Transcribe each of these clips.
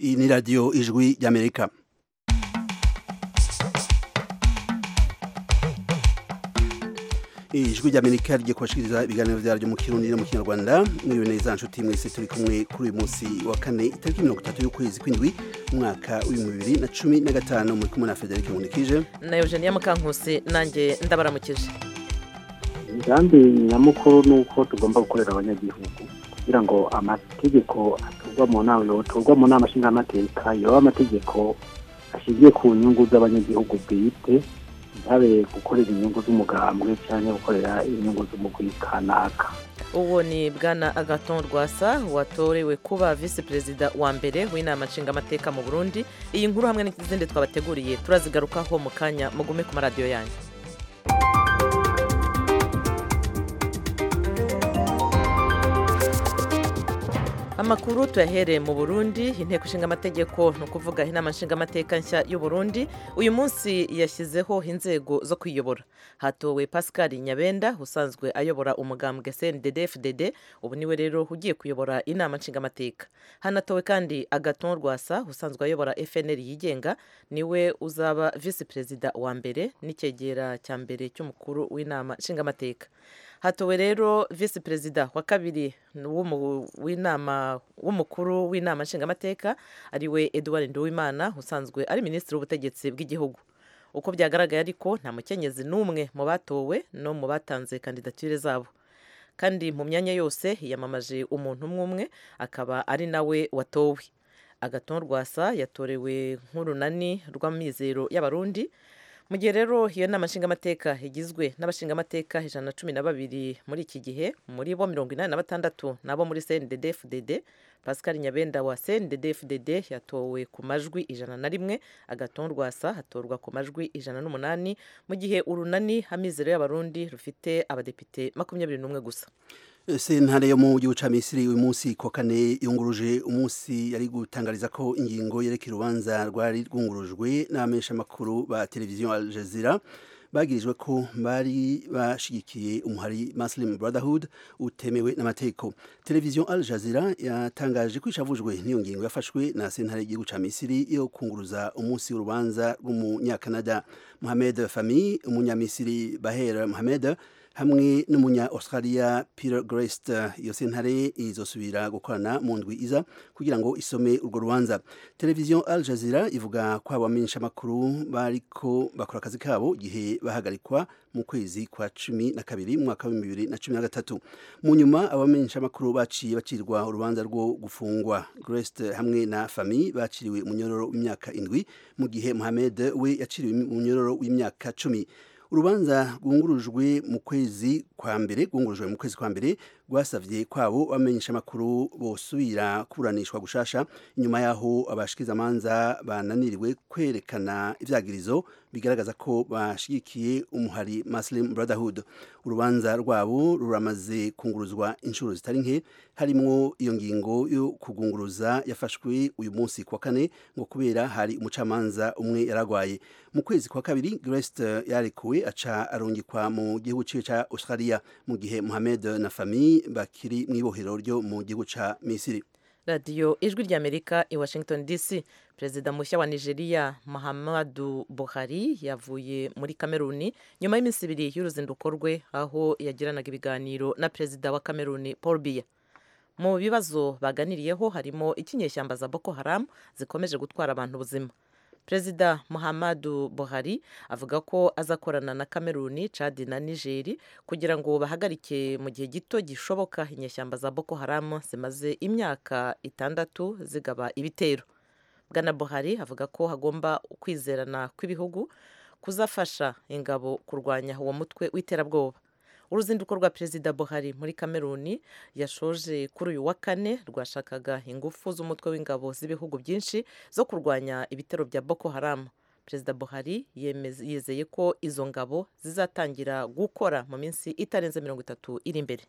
iyi ni radiyo ijwi ry'amerika ijwi ry'amerika rigiye kubashikiriza ibiganiro byaryo mu kirundi no mu kinyarwanda mwiriwe neza nshuti mwese turi kumwe kuri uyu munsi wa kane itariki mirongo itatu y'ukwezi kw'indwi umwaka w'ibihumbi bibiri na cumi na gatanu muri kumwe na federike munikije na eugenia mukankusi nanjye ndabaramukije imigambi nyamukuru ni uko tugomba gukorera abanyagihugu kugira ngo amategeko aturwa mu nama yoturwa mu nama nshingamateka yoba amategeko ashingiye ku nyungu z'abanyagihugu bwite ntabe gukorera inyungu z'umugambwe cyangwa gukorera inyungu z'umugwi kanaka uwo ni bwana agaton rwasa watorewe kuba visi perezida wa mbere w'inama nshingamateka mu burundi iyi nkuru hamwe n'izindi twabateguriye turazigarukaho mu kanya mugume ku maradiyo yanyu amakuru tuyahereye mu burundi inteko ishinga amategeko ni ukuvuga inama nshingamateka nshya y'u Burundi uyu munsi yashyizeho inzego zo kwiyobora hatowe pascal nyabenda usanzwe ayobora umugambwe cndd fdd ubu niwe rero ugiye kuyobora inama nshingamateka hanatowe kandi agaton rwasa usanzwe ayobora fnr yigenga niwe uzaba visi perezida wa mbere n'icyegera cya mbere cy'umukuru w'inama nshingamateka hatowe rero visi perezida wa kabiri w'inama w'umukuru w'inama nshingamateka ariwe Edouard Nduwimana usanzwe ari minisitiri w'ubutegetsi bw'igihugu uko byagaragaye ariko nta mukenyezi n'umwe mu batowe no mu batanze kandidatire zabo kandi mu myanya yose hiyamamaje umuntu umwe umwe akaba ari nawe watowe agaton rwasa yatorewe nk'urunani rw'amizero y'abarundi mu gihe rero iyo nama nshingamateka igizwe n'abashingamateka ijana na cumi na babiri muri iki gihe muri bo mirongo inani na batandatu nabo muri cndd fdd pascal nyabenda wa cndd fdd yatowe ku majwi ijana na rimwe agaton rwasa hatorwa ku majwi ijana n'umunani mu gihe urunani amizero y'abarundi rufite abadepite makumyabiri n'umwe gusa sentare yo mu gihugu ca misiri uyu munsi kwa kane yunguruje umunsi yari gutangariza ko ingingo yerekeye urubanza rwari rwungurujwe n'abamenyeshamakuru ba televiziyo al jazeera bagirijwe ko bari bashigikiye umuhari muslim brotherhood utemewe n'amategeko televiziyo al jazeera yatangaje ko ishavujwe n'iyo ngingo yafashwe na sentare y'igihugu ca misiri yo kunguruza umunsi w'urubanza rw'umunyakanada mohamed fami umunyamisiri baher mohamed hamwe n'umunya australia peter grest iyo sentare izosubira gukorana mu ndwi iza kugira ngo isome urwo rubanza televiziyo al jazeera ivuga ko abamenyesha amakuru bariko bakora akazi kabo igihe bahagarikwa mu kwezi kwa cumi na kabiri mu mwaka w'ibihumbi bibiri na cumi na gatatu mu nyuma abamenyesha amakuru baciye bacirwa urubanza rwo gufungwa grest hamwe na fami baciriwe umunyororo w'imyaka indwi mu gihe mohamed we yaciriwe umunyororo w'imyaka cumi urubanza rwungurujwe mu kwezi kwa mbere rwungurujwe mu kwezi kwa mbere rwasavye kwabo bamenyesha amakuru bosubira kuburanishwa gushasha inyuma yaho abashikizamanza bananiriwe kwerekana ivyagirizo bigaragaza ko bashigikiye umuhari Muslim Brotherhood urubanza rwabo ruramaze kunguruzwa inshuro zitari nke harimwo iyo ngingo yo kugunguruza yafashwe uyu munsi kwa kane ngo kubera hari umucamanza umwe yaragwaye mu kwezi kwa kabiri Grest yarekuwe aca arungikwa mu gihugu ciwe ca Australia mu gihe Mohamed na famille bakiri mu ibohero ryo mu gihugu ca Misiri radiyo ijwi ry'amerika i washington dc perezida mushya wa nigeria muhammadu buhari yavuye muri kameruni nyuma y'iminsi ibiri y'uruzinduko rwe aho yagiranaga ibiganiro na perezida wa kameruni paul biya mu bibazo baganiriyeho harimo ikinyeshyamba za boko haram zikomeje gutwara abantu ubuzima perezida muhammadu buhari avuga ko azakorana na kameruni cadi na nigeri kugira ngo bahagarike mu gihe gito gishoboka inyeshyamba za boko haramu zimaze imyaka itandatu zigaba ibitero bwana buhari avuga ko hagomba kwizerana kw'ibihugu kuzafasha ingabo kurwanya uwo mutwe w'iterabwoba uruzinduko rwa perezida buhari muri kameruni yashoje kuri uyu wa kane rwashakaga ingufu z'umutwe w'ingabo z'ibihugu byinshi zo kurwanya ibitero bya boko haramu perezida buhari yizeye ko izo ngabo zizatangira gukora mu minsi itarenze mirongo itatu iri imbere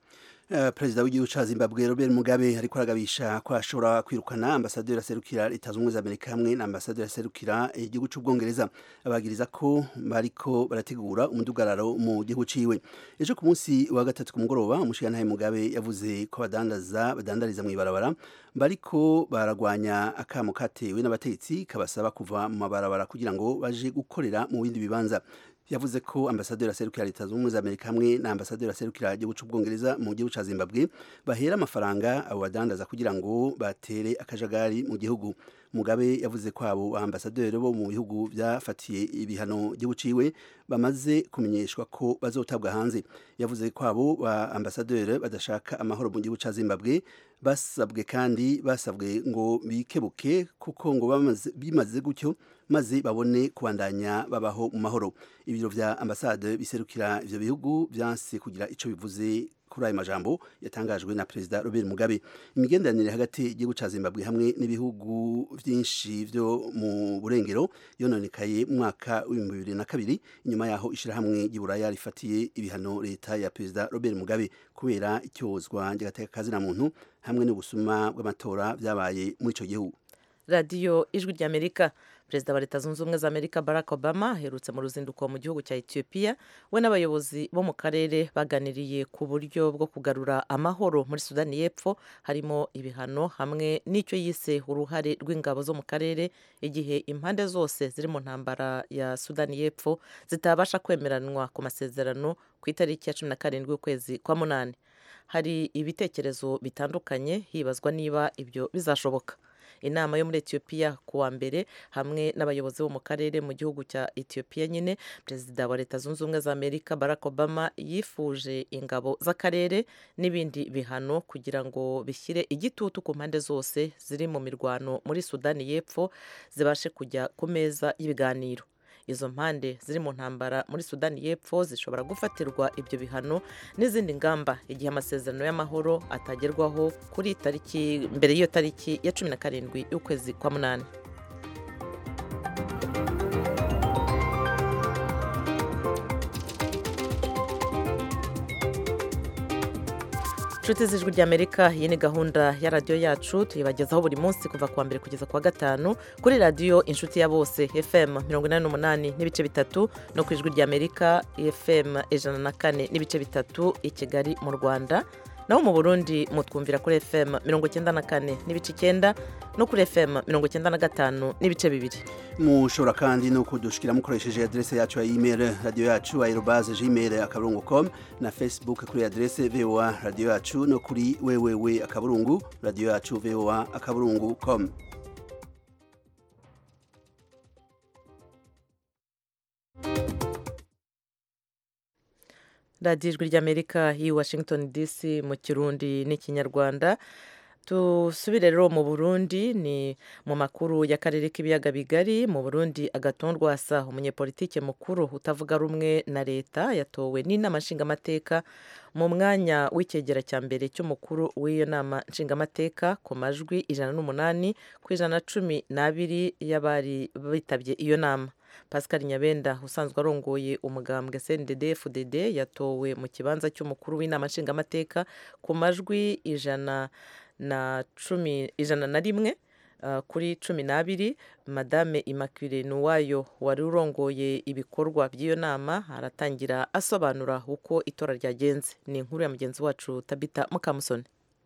perezida w'igihugu ca zimbabwe robert mugabe ariko aragabisha ko ashobora kwirukana ambasaderi aserukira leta zunze ubumwe za amerika hamwe na ambasaderi aserukira igihugu c'ubwongereza abagiriza ko bariko barategura umudugararo mu gihugu ciwe ejo ku munsi wa gatatu ku mugoroba umushigantahe mugabe yavuze ko abadandaza badandariza mw'ibarabara bariko baragwanya akamo katewe n'abategetsi kabasaba kuva mu mabarabara kugira ngo baje gukorera mu bindi bibanza yavuze ko ambasaderi aserukira leta zunze ubumwe za amerika hamwe na ambasaderi aserukira igihugu c'ubwongereza mu gihugu ca zimbabwe bahera amafaranga abo badandaza kugira ngo batere akajagari mu gihugu mugabe yavuze ko abo ambasaderi bo mu bihugu byafatiye ibihano gihugu ciwe bamaze kumenyeshwa ko bazotabwa hanze yavuze ko abo ba ambasaderi badashaka amahoro mu gihugu ca zimbabwe basabwe kandi basabwe ngo bikebuke kuko ngo bimaze gutyo maze babone kubandanya babaho mu mahoro ibiro vya ambasade biserukira ivyo bihugu vyanse kugira ico bivuze kuri ayo majambo yatangajwe na perezida Robert Mugabe imigenderanire hagati y'igihugu ca Zimbabwe hamwe n'ibihugu vyinshi vyo mu burengero yononekaye mu mwaka w'ibihumbi bibiri na kabiri inyuma yaho ishirahamwe ry'Iburaya rifatiye ibihano leta ya perezida Robert Mugabe kubera icyozwa ry'agateka na muntu hamwe n'ubusuma bw'amatora vyabaye muri ico gihugu radiyo ijwi ry'amerika perezida wa leta zunze ubumwe za amerika barack obama aherutse mu ruzinduko mu gihugu cya ethiopia we n'abayobozi bo mu karere baganiriye ku buryo bwo kugarura amahoro muri sudani y'epfo harimo ibihano hamwe n'icyo yise uruhare rw'ingabo zo mu karere igihe impande zose ziri mu ntambara ya sudani y'epfo zitabasha kwemeranwa ku masezerano ku itariki ya cumi na karindwi y'ukwezi kwa munani hari ibitekerezo bitandukanye hibazwa niba ibyo bizashoboka inama yo muri etiyopiya ku wa mbere hamwe n'abayobozi bo mu karere mu gihugu cya etiyopiya nyine perezida wa leta zunze ubumwe za amerika barack obama yifuje ingabo z'akarere n'ibindi bihano kugira ngo bishyire igitutu ku mpande zose ziri mu mirwano muri sudani y'epfo zibashe kujya ku meza y'ibiganiro izo mpande ziri mu ntambara muri sudani y'epfo zishobora gufatirwa ibyo bihano n'izindi ngamba igihe amasezerano y'amahoro atagerwaho kuri tariki mbere y'iyo tariki ya cumi na karindwi y'ukwezi kwa munani inshuti z'ijwi ry'amerika iyi ni gahunda ya radiyo yacu tuyibagezaho buri munsi kuva ku wa mbere kugeza ku wa gatanu kuri radiyo inshuti ya bose fm mirongo inani n'umunani n'ibice bitatu no ku ijwi ry'amerika fm ijana na kane n'ibice bitatu i kigali mu rwanda naho mu burundi mutwumvira kuri fm mirongo icyenda na kane n'ibice icyenda no kuri fm mirongo icyenda na gatanu n'ibice bibiri mushobora kandi no kudushikira mukoresheje adrese yacu ya email radio yacu aerobaze gmail akaburungu com na facebook kuri adrese voa radio yacu no kuri www akaburungu radio yacu voa akaburungu com radiyo ijwi ry'amerika y'i washington dc mu kirundi n'ikinyarwanda dusubire rero mu burundi ni mu makuru y'akarere k'ibiyaga bigari mu burundi agatondwasa umunyepolitike mukuru utavuga rumwe na leta yatowe n'inama nshingamateka mu mwanya w'icyegera cya mbere cy'umukuru w'iyo nama nshingamateka ku majwi ijana n'umunani ku ijana na cumi n'abiri y'abari bitabye iyo nama pascal nyabenda usanzwe arongoye umugambwe cndd fdd yatowe mu kibanza cy'umukuru w'inama nshingamateka ku majwi ijana na cumi ijana na rimwe kuri cumi n'abiri madame immaculee nuwayo wari urongoye ibikorwa by'iyo nama aratangira asobanura uko itora ryagenze ni inkuru ya mugenzi wacu tabita mukamusoni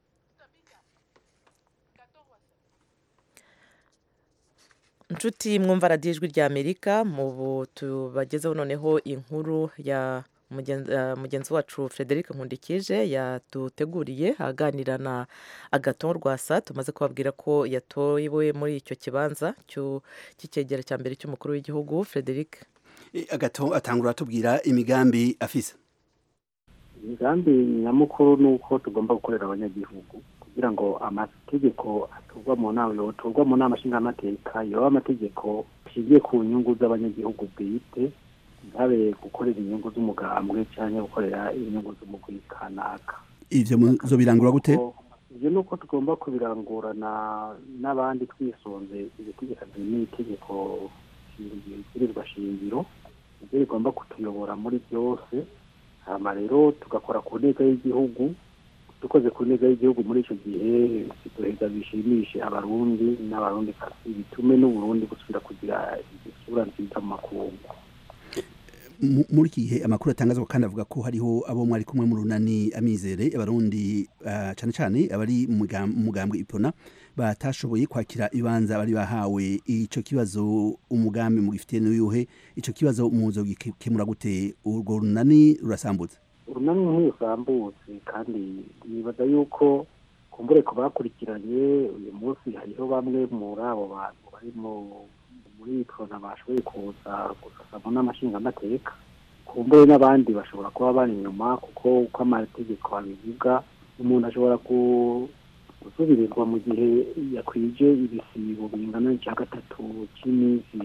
inshuti mwumva radiyo ijwi rya amerika mu tubagezeho noneho inkuru ya mugenzi wacu frederic nkundikije yaduteguriye aganira na agaton rwasa tumaze kubabwira ko yatowe muri icyo kibanza cy'icyegera cya mbere cy'umukuru w'igihugu frederic agaton atangura atubwira imigambi afise imigambi nyamukuru ni uko tugomba gukorera abanyagihugu kugira ngo amategeko aturwa mu nama yoturwa mu nama nshingamateka yoba amategeko ashingiye ku nyungu z'abanyagihugu bwite ntabe gukorera inyungu z'umugambwe cyangwa gukorera inyungu z'umugwi kanaka ivyo muzo birangura gute ivyo ni uko tugomba kubirangurana n'abandi twisunze ibitegekanye n'itegeko ibwirizwa shingiro ibyo rigomba kutuyobora muri byose hama rero tugakora ku ntego y'igihugu dukoze ku neza y'igihugu muri icyo gihe biduheza bishimishe abarundi n'abarundi kasi bitume n'uburundi gusubira kugira isura nziza mu makungu Mu- muri iki gihe amakuru atangazwa kandi avuga ko hariho abo mwari kumwe mu runani amizere abarundi ah, cane cane abari mu mugam- mu mugambwe ipona batashoboye kwakira ibanza bari bahawe ico kibazo umugambi mugifitiye n'uyuhe ico kibazo muzogikemura gute urwo runani rurasambutse urunani ntirusambutse kandi nibaza yuko kumbure ku bakurikiranye uyu munsi hariho bamwe muri abo bantu bari mu muri prona bashoboye kuza gusasamo n'amashingamateka kumbure n'abandi bashobora kuba bari inyuma kuko uko amategeko abivuga umuntu ashobora ku- gusubirirwa mu gihe yakwije ibisibo bingana n'icya gatatu cy'iminsi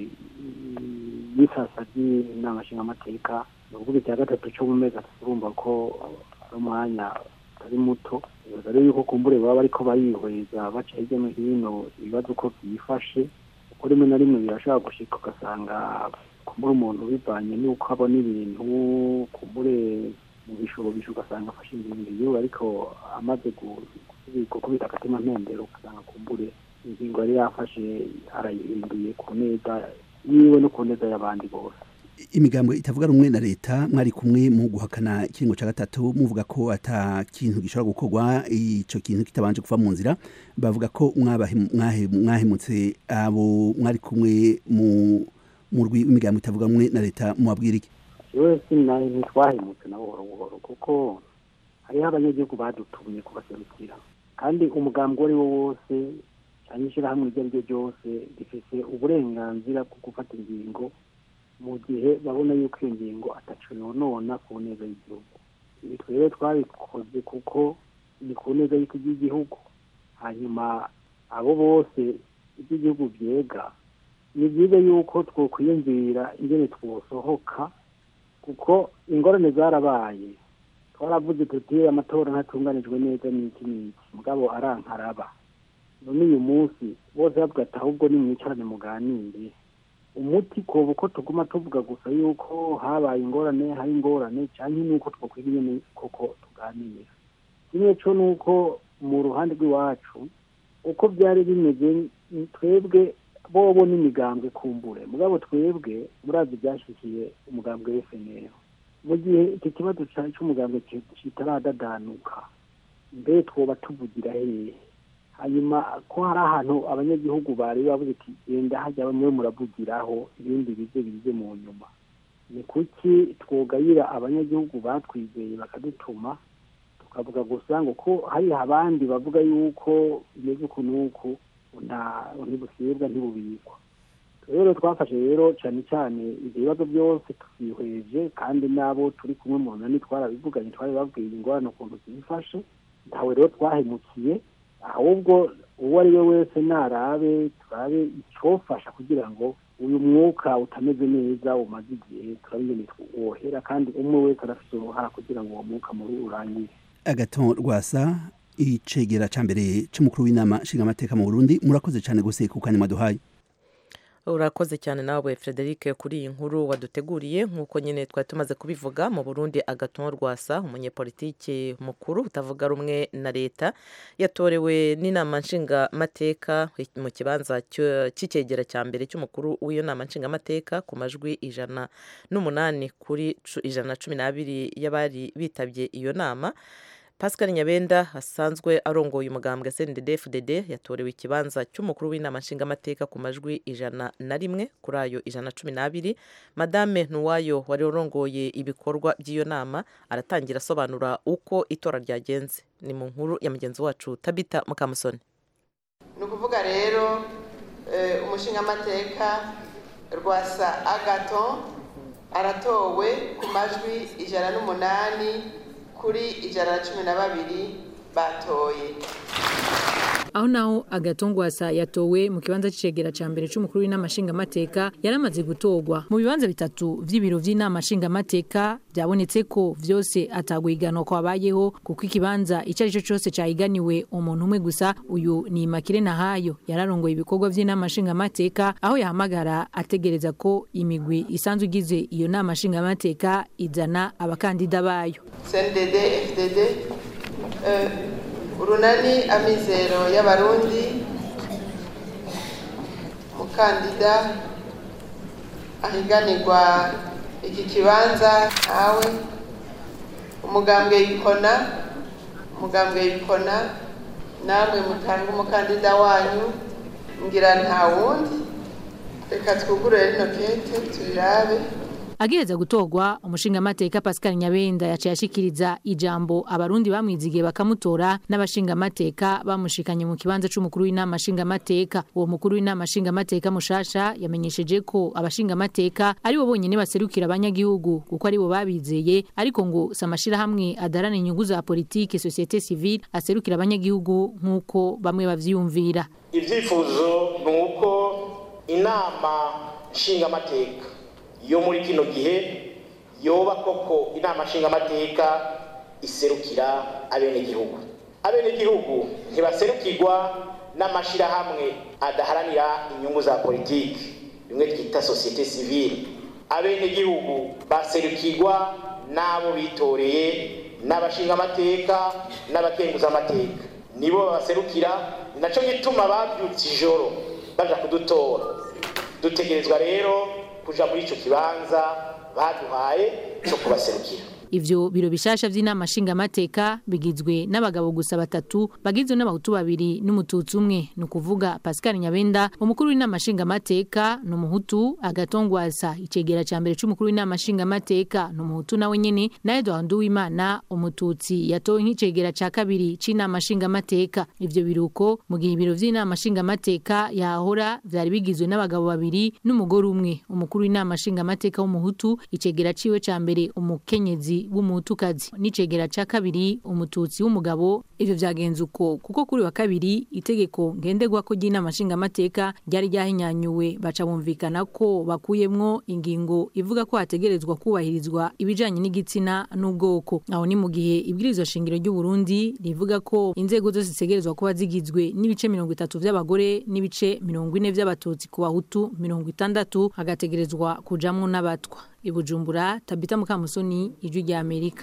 mm, y'isasa ry'inama nshingamateka ni ukuvuga icya gatatu cyo mu mezi atatu urumva ko ari umwanya utari muto bibaza rero yuko kumbure baba bariko barihweza baca hirya no hino ibibazo uko byifashe kuko rimwe na rimwe birashobora gushika ugasanga kumbure umuntu bivanye n'uko abona ibintu kumbure mu bishobisho ugasanga afashe ingingo yiwe ariko amaze gu- gusubi- gukubita agatima mpembero ugasanga kumbure ingingo yari yafashe arayihinduye ku neza yiwe no ku neza y'abandi bose imigambwe itavuga rumwe na leta mwari kumwe mu guhakana ikiringo ca gatatu muvuga ko ata kintu gishobora gukorwa ico kintu kitabanje kuva mu nzira bavuga ko mwabahe- mwahe- mwahemutse abo mwari kumwe mu mu rwi w'imigambwe itavuga rumwe na leta mubabwira iki yewe sinaye ntitwahemutse na buhoro buhoro kuko hariho abanyagihugu badutumye kubaserukira kandi umugambi uwo ari wo wose cyangwa ishyirahamwe iryo ari ryo ryose rifite uburenganzira bwo gufata ingingo mu gihe babona yuko iyo ngingo ataco yonona ku neza y'igihugu ibi twebwe twabikoze kuko ni ku neza y'igihugu hanyuma abo bose iby'igihugu byega ni byiza yuko twokwiyumvira ingene twosohoka kuko ingorane zarabaye twaravuze tuti amatora ntatunganijwe neza n'iki n'iki mugabo arankaraba none uyu munsi bose bavuga ati ahubwo nimwicarane muganire umuti koba uko tuguma tuvuga gusa yuko habaye ingorane hari ingorane cyangwa nuko twokwiga ingene koko tuganira kimwe cyo ni uko mu ruhande rw'iwacu uko byari bimeze twebwe bobo n'imigambwe kumbure mugabo twebwe murazi byashyikiye umugambwe w'FNL mu gihe iki kibazo cy'umugambwe kitaradadanuka mbe twoba tuvugira hehe hanyuma ko hari ahantu abanyagihugu bari bavuze ati genda hajya bamwe muravugiraho ibindi bize bize mu nyuma ni kuki twogayira abanyagihugu batwizeye bakadutuma tukavuga gusa ngo ko hari abandi bavuga yuko bimeze uku n'uku ntibusibwa ntibubikwa rero twafashe rero cyane cyane ibyo bibazo byose tubyihweje kandi n'abo turi kumwe mu nani twarabivuganye twari babwiye ingorane ukuntu zifashe ntawe rero twahemukiye ahubwo uwo ari we wese narabe turabe icyofasha kugira ngo uyu mwuka utameze neza umaze igihe turabingene wohera kandi umwe wese arafite uruhara kugira ngo uwo mwuka muri urangire agaton rwasa icegera ca mbere c'umukuru w'inama nshingamateka mu burundi murakoze cyane gose ku kanya mwaduhaye urakoze cyane nawe frederic kuri iyi nkuru waduteguriye nk'uko nyine twari tumaze kubivuga mu burundi agaton rwasa umunyepolitiki mukuru utavuga rumwe na leta yatorewe n'inama nshingamateka mu kibanza cy'icyegera cya mbere cy'umukuru w'iyo nama nshingamateka ku majwi ijana n'umunani kuri ijana na cumi n'abiri y'abari bitabye iyo nama pascal nyabenda asanzwe arongoye umugambwe cndd yatorewe ikibanza cy'umukuru w'inama nshingamateka ku majwi ijana na rimwe kuri ayo ijana na cumi n'abiri madame ntuwayo wari urongoye ibikorwa by'iyo nama aratangira asobanura uko itora ryagenze ni mu nkuru ya mugenzi wacu tabita mukamusoni ni ukuvuga rero umushingamateka rwasa agato aratowe ku majwi ijana n'umunani kuri ijana na cumi na babiri batoye aho naho agatongwasa yatowe mu kibanza c'icegera ca mbere c'umukuru w'inama nshingamateka yaramaze gutorwa mu bibanza bitatu vy'ibiro vy'inama nshingamateka byabonetse ko vyose atagwiganwa kwabayeho kuko ikibanza ico ari cyo cose cahiganiwe umuntu umwe gusa uyu ni Makire Nahayo yararongoye ibikorwa vy'inama nshingamateka aho yahamagara ategereza ko imigwi isanzwe igize iyo nama nshingamateka izana abakandida bayo CNDD FDD Eh, urunani amizero y'abarundi umukandida ahiganirwa iki kibanza ntawe umugambwe yikona umugambwe yikona namwe mutanga umukandida wanyu ngira nta wundi reka twugurure rino kete turirabe agiheza gutorwa umushingamateka Pascal Nyabenda yaciye ashikiriza ijambo abarundi bamwizigiye bakamutora n'abashingamateka bamushikanye mu kibanza c'umukuru w'inama nshingamateka uwo mukuru w'inama nshingamateka mushasha yamenyesheje ko abashingamateka ari bo bonyene baserukira abanyagihugu kuko ari bo babizeye ariko ngo si amashirahamwe adarana inyungu za politike societe civile aserukira abanyagihugu nk'uko bamwe bavyiyumvira ibyifuzo ni uko inama nshingamateka yo muri kino gihe yoba koko inama nshingamateka iserukira abenegihugu abenegihugu ntibaserukirwa n'amashyirahamwe adaharanira inyungu za politiki bimwe twita sosiyete sivile abenegihugu baserukirwa n'abo bitoreye n'abashingamateka n'abakenguzamateka nibo babaserukira ni nacyo gituma babyutse ijoro baja kudutora dutegerezwa rero kuja muri ico kibanza baduhaye cyo kubaserukira Ivyo biro bishasha vy'inama nshingamateka bigizwe n'abagabo gusa batatu bagizwe n'abahutu babiri n'umututsi umwe ni ukuvuga Pascal Nyabenda umukuru w'inama nshingamateka ni umuhutu agatongwasa icegera ca mbere c'umukuru w'inama nshingamateka ni umuhutu nawe nyene na Edouard Nduwimana umututsi yatowe nk'icegera ca kabiri c'inama nshingamateka ivyo biruko mu gihe ibiro vy'inama nshingamateka yahora vyari bigizwe n'abagabo babiri n'umugore umwe umukuru w'inama nshingamateka w'umuhutu icegera ciwe ca mbere umukenyezi w'umutukazi n'icegera ca kabiri umututsi w'umugabo ivyo vyagenze uko kuko kuri wa kabiri itegeko ngenderwako ry'inama nshingamateka ryari ryahinyanyuwe baca bumvikana ko bakuyemwo ingingo ivuga ko hategerezwa kubahirizwa ibijanye n'igitsina n'ubwoko aho ni mu gihe ibwirizwa shingiro ry'u Burundi rivuga ko inzego zose zitegerezwa kuba zigizwe n'ibice mirongo itatu vy'abagore n'ibice mirongo ine vy'abatutsi ku bahutu mirongo itandatu hagategerezwa kujamwo n'abatwa ibujumbura tabita mukamusoni ijwi rya amerika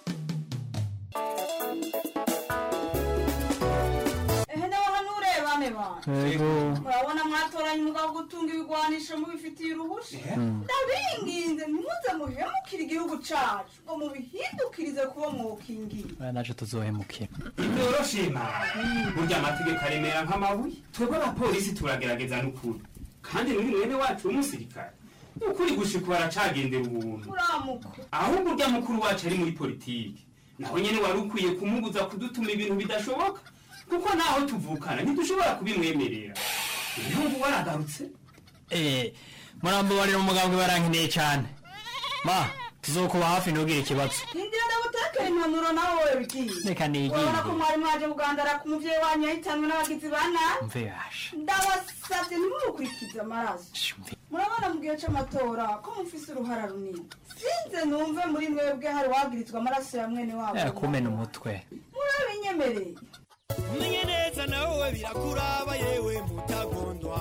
ehe nawe hano urebane bana urabona mwatoranye umugabo gutunga ibigwanisho mubifitiye uruhusha ndabinginze ntimuze muhemukire igihugu cacu ngo mubihindukirize kuba mwokingiye naje tuzohemukira noroshima burya amategeko aremera nk'amabuye twebwe abapolisi turagerageza n'ukuri kandi n'uyu mwene wacu w'umusirikare ukuri gushika baracagendera ubuntu uramuka ahubwo urya mukuru wacu ari muri politiki nawe nyene wari ukwiye kumubuza kudutuma ibintu bidashoboka kuko naho tuvukana ntidushobora kubimwemerera ibihugu waragarutse eh murambabarira umugambwe barankeneye cyane ma tuzokuba hafi ntugire ikibazo hindira ndagutekera impanuro nawe wowe bigiye reka nigire urabona ko mwari mwaje kugandara ku muvyeyi wanyu yahitanwe n'abagizi ba nabi mve yasha ndabasavye ntimumukurikize amaraso mve murabona mu gihe c'amatora ko mufise uruhara runini sinze numve muri mwebwe hari wagirizwa amaraso ya mwene wabo Eh, kumena umutwe murabinyemereye umenye neza nawe birakuraba yewe mutagondwa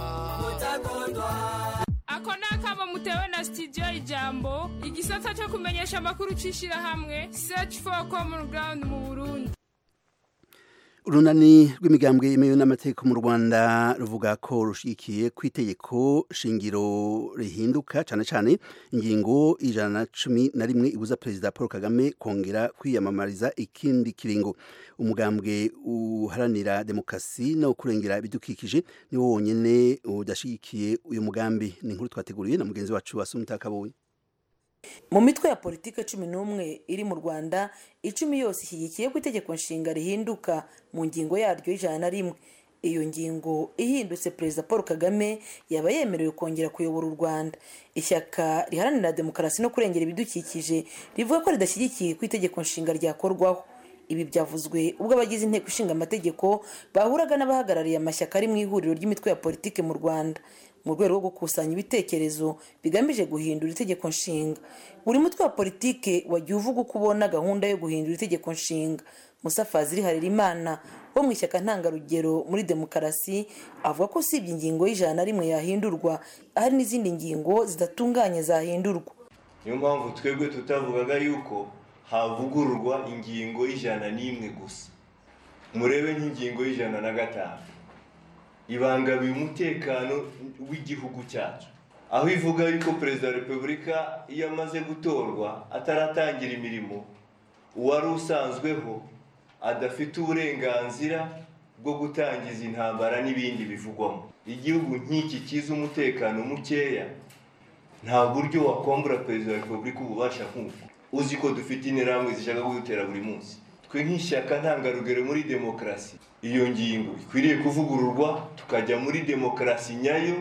ako ni akamo mutewe na studio ijambo igisata cyo kumenyesha amakuru c'ishirahamwe search for common ground mu burundi urunani rw'imigambwe yemewe n'amategeko mu rwanda ruvuga ko rushigikiye ku itegeko shingiro rihinduka cyane cyane ingingo ijana na cumi na rimwe ibuza perezida paul kagame kongera kwiyamamariza ikindi kiringo umugambwe uharanira demokarasi no kurengera ibidukikije niwo wonyine udashyigikiye uyu mugambi ni inkuru twateguriye na mugenzi wacu wasumita kabonye mu mitwe ya politiki cumi n'umwe iri mu rwanda icumi yose ishyigikiye ko itegeko nshinga rihinduka mu ngingo yaryo y'ijana na rimwe iyo ngingo ihindutse perezida paul kagame yaba yemerewe kongera kuyobora u rwanda ishyaka riharanira demokarasi no kurengera ibidukikije rivuga ko ridashyigikiye ko itegeko nshinga ryakorwaho ibi byavuzwe ubwo abagize inteko ishinga amategeko bahuraga n'abahagarariye amashyaka ari mu ihuriro ry'imitwe ya politiki mu rwanda mu rwego rwo gukusanya ibitekerezo bigamije guhindura itegeko nshinga buri mutwe wa politiki wagiye uvuga uko ubona gahunda yo guhindura itegeko nshinga musa fazili harerimana wo mu ishyaka ntangarugero muri demokarasi avuga ko usibye ingingo y'ijana na rimwe yahindurwa hari n'izindi ngingo zidatunganye zahindurwa niyo mpamvu twebwe tutavugaga yuko havugururwa ingingo y'ijana n'imwe gusa murebe nk'ingingo y'ijana na gatanu ibangamiye umutekano w'igihugu cyacu aho ivuga yuko perezida wa repubulika iyo amaze gutorwa ataratangira imirimo uwari usanzweho adafite uburenganzira bwo gutangiza intambara n'ibindi bivugwamo igihugu nk'iki kiza umutekano mukeya nta buryo wakwambura perezida wa repubulika ububasha nk'uko uzi ko dufite interahamwe zishaka kudutera buri munsi twe nk'ishyaka ntangarugero muri demokarasi iyo ngingo ikwiriye kuvugururwa tukajya muri demokarasi nyayo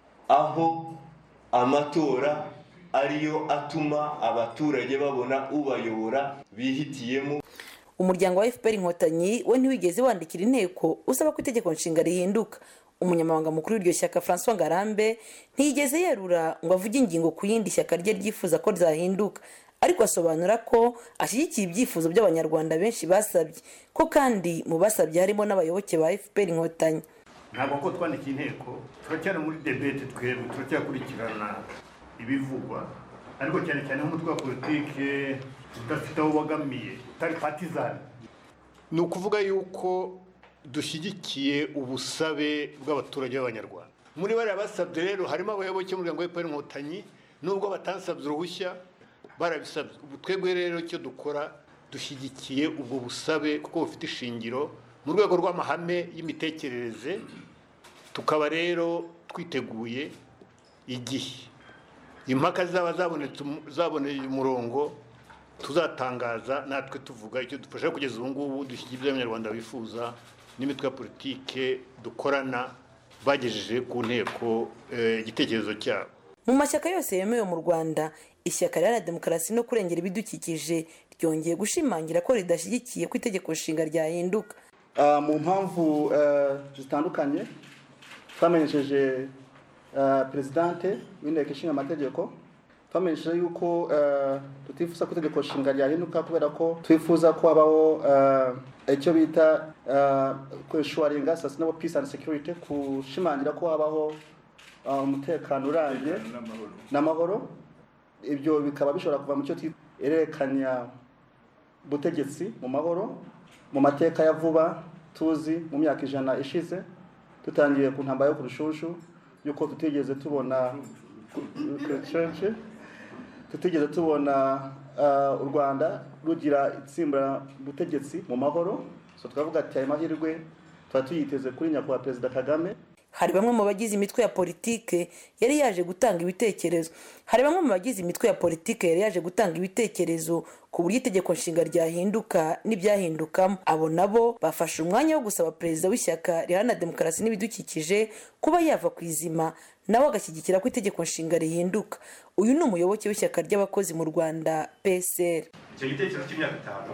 aho amatora ariyo atuma abaturage babona ubayobora bihitiyemo umuryango wa fpr inkotanyi we ntiwigeze wandikira inteko usaba ko itegeko nshinga rihinduka umunyamabanga mukuru w'iryo shyaka francois ngarambe ntiyigeze yerura ngo avuge ingingo ku yindi shyaka rye ryifuza ko ryahinduka ariko asobanura ko ashyigikiye ibyifuzo by'abanyarwanda benshi basabye ko kandi mu basabye harimo n'abayoboke ba fpr inkotanyi ntabwo ko twandikiye inteko turacyari muri debete twebwe turacyakurikirana ibivugwa ariko cyane cyane nk'umutwe wa politike udafite aho ubogamiye utari patizani ni ukuvuga yuko dushyigikiye ubusabe bw'abaturage b'abanyarwanda muri bariya basabye rero harimo abayoboke b'umuryango wa efuperi inkotanyi nubwo batansabye uruhushya barabisabye ubu twebwe rero icyo dukora dushyigikiye ubwo busabe kuko bufite ishingiro mu rwego rw'amahame y'imitekerereze tukaba rero twiteguye igihe impaka zaba zaboneye umurongo tuzatangaza natwe tuvuga icyo dufasha kugeza ubu ngubu dushyigikiye ibyo abanyarwanda bifuza n'imitwe ya politike dukorana bagejeje ku nteko igitekerezo cyabo mu mashyaka yose yemewe mu rwanda ishyaka riharanira demokarasi no kurengera ibidukikije ryongeye gushimangira ko ridashyigikiye ko itegeko nshinga ryahinduka mu mpamvu zitandukanye twamenyesheje perezidante w'inteko ishinga amategeko twamenyesheje yuko tutifuza ko itegeko nshinga ryahinduka kubera ko twifuza ko habaho icyo bita kweshuwaringa sustainable peace and security kushimangira ko habaho umutekano urambye n'amahoro ibyo bikaba bishobora kuva mu cyo twerekanya butegetsi mu mahoro mu mateka ya vuba tuzi mu myaka ijana ishize dutangiye ku ntambara yo ku rushushu yuko tutigeze tubona tutigeze tubona u rwanda rugira itsimbura butegetsi mu mahoro so twavuga ati ayo mahirwe tuba tuyiteze kuri nyakubahwa perezida kagame hari bamwe mu bagize imitwe ya politike yari yaje gutanga ibitekerezo hari bamwe mu bagize imitwe ya politike yari yaje gutanga ibitekerezo ku buryo itegeko nshinga ryahinduka n'ibyahindukamo abo nabo bafashe umwanya wo gusaba perezida w'ishyaka riharanira demokarasi n'ibidukikije kuba yava ku izima nawe agashyigikira ko itegeko nshinga rihinduka uyu ni umuyoboke w'ishyaka ry'abakozi mu rwanda psr icyo gitekerezo cy'imyaka itanu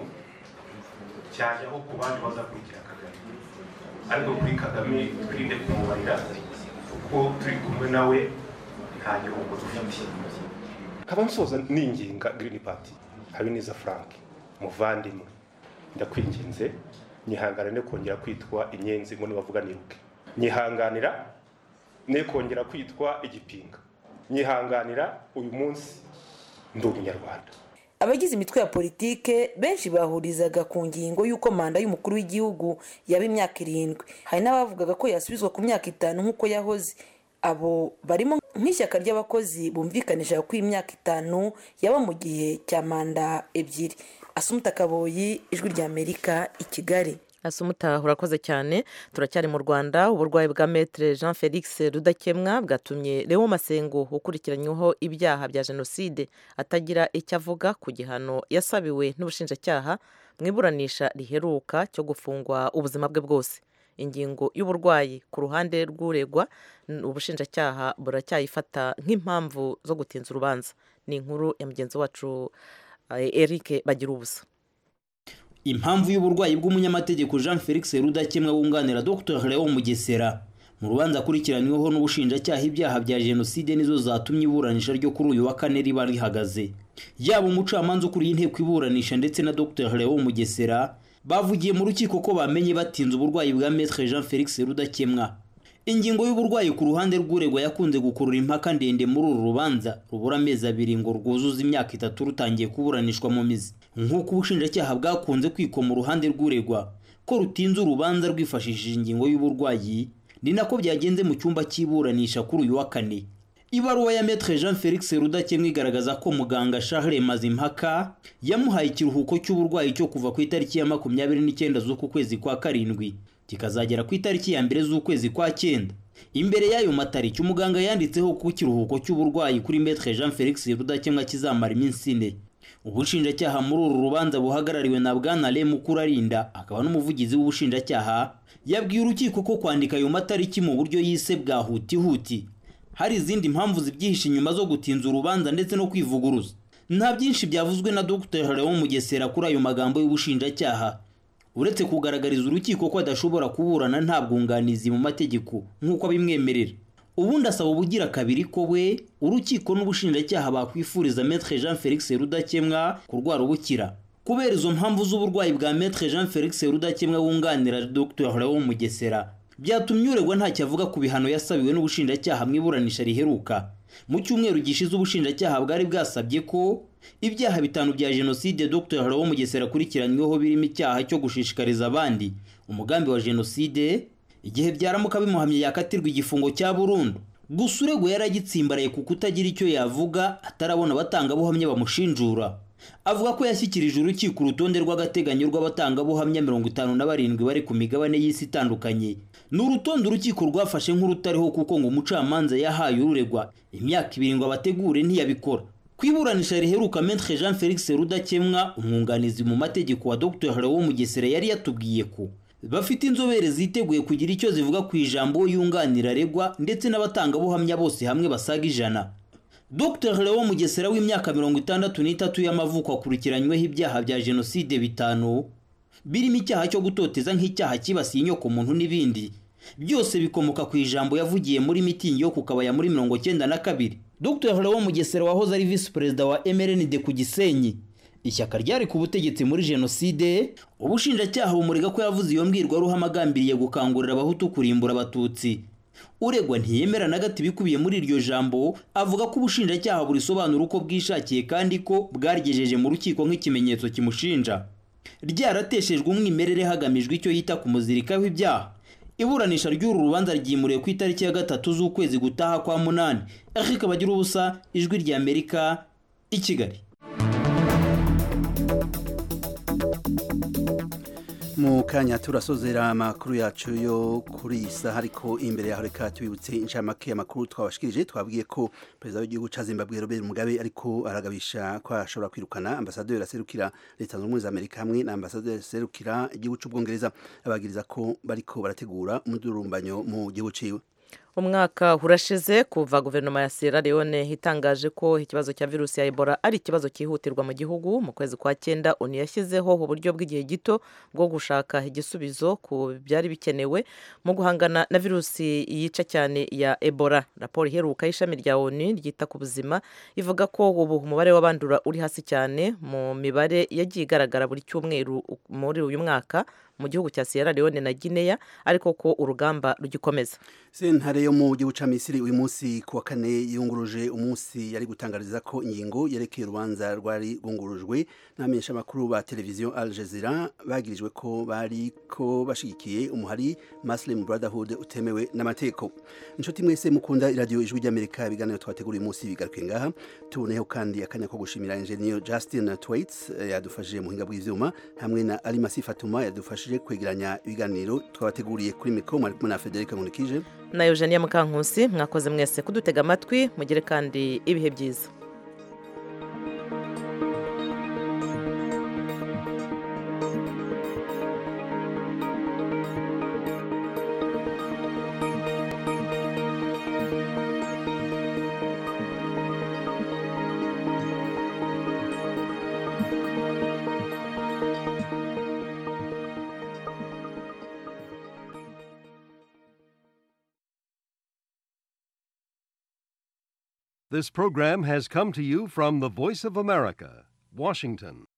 cyajyaho ku bandi bazakurikira kagame ariko kuri kagame twirinde kumubarira kuko turi kumwe nawe nta gihombo dufite nkaba nsoza ninginga girini pati habineza frank muvandimwe ndakwinginze nyihangane no kongera kwitwa inyenzi ngo nibavuga niruke nyihanganira ne kongera kwitwa igipinga nyihanganira uyu munsi ndi umunyarwanda abagize imitwe ya politike benshi bahurizaga ku ngingo y'uko manda y'umukuru w'igihugu yaba imyaka irindwi hari n'abavugaga ko yasubizwa ku myaka itanu nk'uko yahoze abo barimo nk'ishyaka ry'abakozi bumvikanisha ko imyaka itanu yaba mu gihe cya manda ebyiri asumuta kaboyi ijwi ry'amerika i kigali asumuta urakoze cyane turacyari mu rwanda uburwayi bwa metere jean felix rudakemwa bwatumye leo masengo ukurikiranyweho ibyaha bya jenoside atagira icyo avuga ku gihano yasabiwe n'ubushinjacyaha mu iburanisha riheruka cyo gufungwa ubuzima bwe bwose ingingo y'uburwayi ku ruhande rw'uregwa ubushinjacyaha buracyayifata nk'impamvu zo gutinza urubanza ni inkuru ya mugenzi wacu eric bagira ubusa impamvu y'uburwayi bw'umunyamategeko jean felix rudakemwa wunganira dr leo mugesera mu rubanza akurikiranyweho n'ubushinjacyaha ibyaha bya jenoside nizo zatumye iburanisha ryo kuri uyu wa kane riba rihagaze yaba umucamanza ukuriye inteko iburanisha ndetse na dr leo mugesera bavugiye mu rukiko ko bamenye batinze uburwayi bwa maître jean felix rudakemwa ingingo y'uburwayi ku ruhande rw'uregwa yakunze gukurura impaka ndende muri uru rubanza rubura amezi abiri ngo rwuzuze imyaka itatu rutangiye kuburanishwa mu mizi nk'uko ubushinjacyaha bwakunze kwikoma uruhande rw'uregwa ko rutinze urubanza rwifashishije ingingo y'uburwayi ni nako byagenze mu cyumba cy'iburanisha kuri uyu wa kane ibaruwa ya metre jean felix rudakemwa igaragaza ko muganga charles mazimpaka yamuhaye ikiruhuko cy'uburwayi cyo kuva ku itariki ya makumyabiri n'icyenda z'uku kwezi kwa karindwi kikazagera ku itariki ya mbere z'ukwezi kwa cyenda imbere y'ayo matariki umuganga yanditseho ko ikiruhuko cy'uburwayi kuri metre jean felix rudakemwa kizamara iminsi ine ubushinjacyaha muri uru rubanza buhagarariwe na bwana remu kurarinda akaba n'umuvugizi w'ubushinjacyaha yabwiye urukiko ko kwandika ayo matariki mu buryo yise bwa hutihuti hari izindi mpamvu zibyihishe inyuma zo gutinza urubanza ndetse no kwivuguruza nta byinshi byavuzwe na dr leon mugesera kuri ayo magambo y'ubushinjacyaha uretse kugaragariza urukiko ko adashobora kuburana nta bwunganizi mu mategeko nk'uko abimwemerera ubundi asaba ubugira kabiri ko we urukiko n'ubushinjacyaha bakwifuriza metre jean felix rudakemwa kurwara ubukira kubera izo mpamvu z'uburwayi bwa metre jean felix rudakemwa wunganira dr leon mugesera byatumye uregwa ntacyo avuga ku bihano yasabiwe n'ubushinjacyaha mu iburanisha riheruka mu cyumweru gishize ubushinjacyaha bwari bwasabye ko ibyaha bitanu bya jenoside dr leon mugesera akurikiranyweho birimo icyaha cyo gushishikariza abandi umugambi wa jenoside igihe byaramuka bimuhamye yakatirwa igifungo cya burundu gusa uregwa yaragitsimbaraye ku kutagira icyo yavuga atarabona abatangabuhamya bamushinjura avuga ko yashyikirije urukiko urutonde rw'agateganyo rw'abatangabuhamya mirongo itanu na barindwi bari ku migabane y'isi itandukanye ni urutonde urukiko rwafashe nk'urutariho kuko ngo umucamanza yahaye ururegwa imyaka ibiri ngo abategure ntiyabikora ku iburanisha riheruka metre jean felix rudakemwa umwunganizi mu mategeko wa dr leon mugesera yari yatubwiye ko bafite inzobere ziteguye kugira icyo zivuga ku ijambo yunganira aregwa ndetse n'abatangabuhamya bose hamwe basaga ijana dr leon mugesera w'imyaka mirongo itandatu n'itatu y'amavuko akurikiranyweho ibyaha bya jenoside bitanu birimo icyaha cyo gutoteza nk'icyaha cyibasiye inyoko muntu n'ibindi byose bikomoka ku ijambo yavugiye muri mitingi yo ku kabaya muri mirongo cyenda na kabiri dr leon mugesera wahoze ari visi perezida wa mrnd ku gisenyi ishyaka ryari ku butegetsi muri jenoside ubushinjacyaha bumurega ko yavuze iyo mbwirwaruhame agambiriye gukangurira abahutu kurimbura abatutsi uregwa ntiyemera na gato ibikubiye muri iryo jambo avuga ko ubushinjacyaha burisobanura uko bwishakiye kandi ko bwaryejeje mu rukiko nk'ikimenyetso kimushinja ryarateshejwe umwimerere hagamijwe icyo yita kumuzirikaho ibyaha iburanisha ry'uru rubanza ryimuriwe ku itariki ya gatatu z'ukwezi gutaha kwa munani eric bagira ubusa ijwi ry'amerika i kigali mu kanya turasozera amakuru yacu yo kuri iyi saha ariko imbere yaho reka tubibutse inshamake y'amakuru twabashikirije twabwiye ko perezida w'igihugu cya zimbabwe robert mugabe ariko aragabisha ko ashobora kwirukana ambasaderi aserukira leta zunze ubumwe za amerika hamwe na ambasaderi aserukira igihugu cy'ubwongereza abagiriza ko bariko barategura umudurumbanyo mu gihugu ciwe umwaka urashize kuva guverinoma ya sierra leone itangaje ko ikibazo cya virusi ya ebola ari ikibazo cyihutirwa mu gihugu mu kwezi kwa cyenda oni yashyizeho uburyo bw'igihe gito bwo gushaka igisubizo ku byari bikenewe mu guhangana na virusi yica cyane ya ebola raporo iheruka y'ishami rya oni ryita ku buzima ivuga ko ubu umubare w'abandura uri hasi cyane mu mibare yagiye igaragara buri cyumweru muri uyu mwaka mu gihugu cya sierra leone na guinea ariko ko urugamba rugikomeza sentare yo mu gihugu cya misiri uyu munsi ku wa kane yunguruje umunsi yari gutangariza ko ingingo yerekeye urubanza rwari rwungurujwe n'abamenyeshamakuru ba televiziyo al jazeera bagirijwe ko bari ko bashyigikiye umuhari muslim brotherhood utemewe n'amategeko inshuti mwese mukunda iradiyo ijwi ry'amerika ibiganiro twategura uyu munsi bigaruke ngaha tuboneyeho kandi akanya ko gushimira engineer justin twaits yadufashije mu buhinga bw'ivyuma hamwe na alimasi fatuma yadufashije kwegeranya ibiganiro twabateguriye kuri mikoro mwari kumwe na federica nkunikije na eugenia mukankusi mwakoze mwese kudutega amatwi mugire kandi ibihe byiza This program has come to you from the Voice of America, Washington.